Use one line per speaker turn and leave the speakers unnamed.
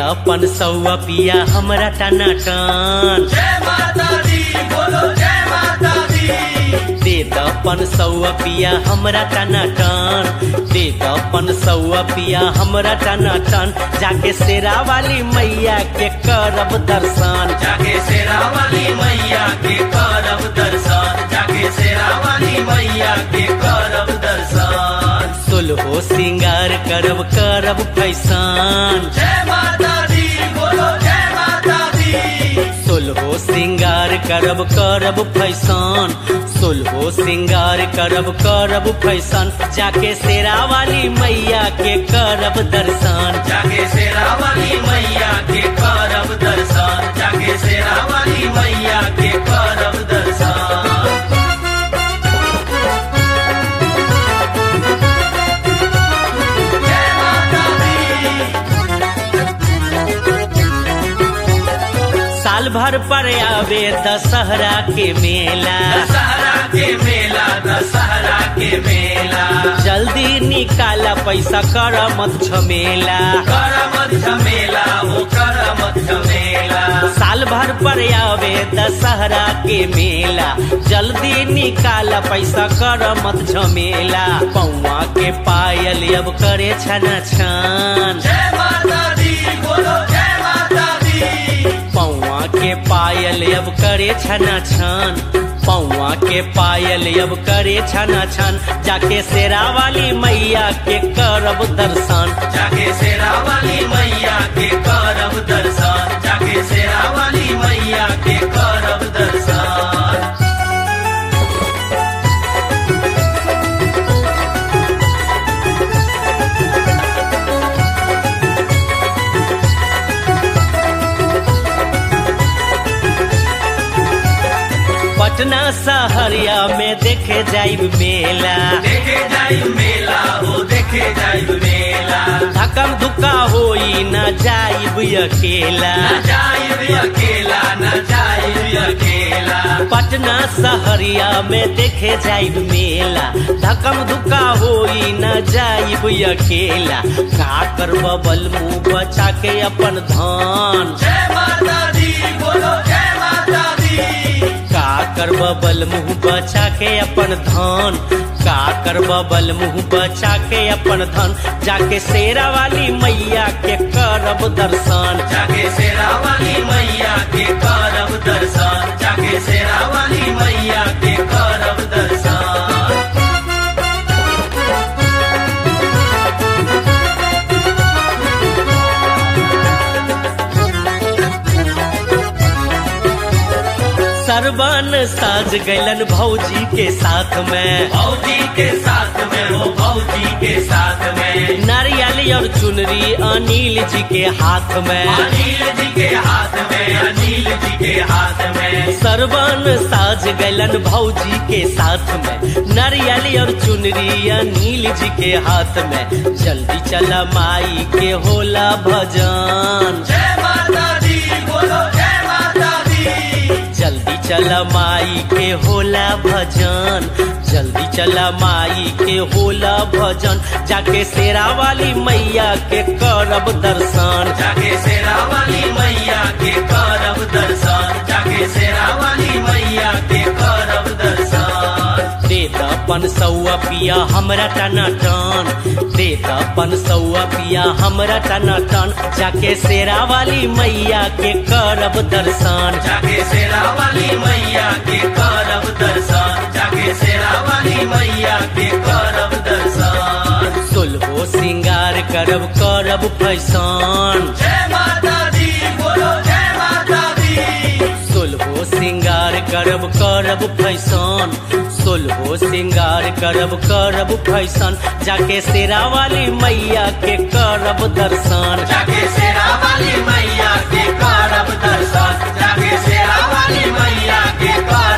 अपन सौआ पिया हमरा टना टन
जय माता दी बोलो जय माता दी
दे दपन सौआ पिया हमरा टना टन दे दपन सौआ पिया हमरा टना टन जाके शेरा वाली मैया के करब दर्शन
जाके शेरा वाली मैया के करब दर्शन जाके शेरा वाली मैया के करब दर्शन
सोलहो सिंगार करब करब फैसान
जय माता दी बोलो जय माता दी
सोलहो सिंगार करब करब फैसान सोलहो सिंगार करब करब फैसान जाके शेरा वाली मैया के करब दर्शन
जाके शेरा वाली मैया के करब दर्शन जाके शेरा वाली मैया के करब दर्शन जय माता दी
साल भर पर आवे दशहरा के मेला
दशहरा के मेला दशहरा के मेला
जल्दी निकाला पैसा कर मत झमेला
करमत झमेला ओ करमत झमेला
साल भर पर आवे दशहरा के मेला जल्दी निकाला पैसा कर मत झमेला पौआ के पायल अब करे छना छान
जय माता दी बोलो जय माता दी
पौआ के पायल अब करे छना छान पौआ के पायल अब करे छना छान जाके शेरा वाली मैया के करब दर्शन
जाके शेरा वाली मैया के करब दर्शन जाके शेरा वाली मैया के करब दर्शन
पटना सहरिया में देखे जाइब मेला
देखे जाई मेला ओ देखे जाई मेला
धकम धुका होई न जाइब अकेला
न जाई अकेला न जाई अकेला
पटना सहरिया में देखे जाइब मेला धकम धुका होई न जाइब अकेला का करब बल मुंह बचा के अपन धान
जय माता दी बोलो जय माता दी
का करब बल मुंह बचा के अपन धान का करब बल मुंह बचा के अपन धन जाके शेरा वाली मैया के करब दर्शन
जाके शेरा वाली मैया के करब दर्शन जाके शेरा वाली मैया के करब दर्शन
सरबन साज गैलन भौजी के साथ में
भौजी के साथ में हो भौजी के साथ में
नारियल और चुनरी अनिल जी के हाथ में
अनिल जी के हाथ में अनिल जी के हाथ में
सरबन साज गैलन भौजी के साथ में नारियल और चुनरी अनिल जी के हाथ में जल्दी चला माई के होला भजन
जय माता दी बोलो जय माता दी
जल्दी चला माई के होला भजन जल्दी चला माई के होला भजन जाके शेरा वाली मैया के करब दर्शन
जाके शेरा वाली मैया के करब दर्शन जाके शेरा वाली मैया के करब दर्शन
दे दपन सौआ पिया हमरा टना टन दे दपन सौआ पिया हमरा टना टन जाके शेरा वाली मैया के करब दर्शन
जाके शेरा वाली मैया के करब दर्शन जाके शेरा वाली मैया के करब दर्शन
सोलहो सिंगार करब करब फैशन
जय माता दी बोलो जय माता दी
सोलहो सिंगार करब करब फैशन सोलहो सिंगार करब करब फैशन जाके शेरा वाली मैया के करब दर्शन
जाके शेरा वाली मैया के करब दर्शन जाके शेरा वाली मैया के करब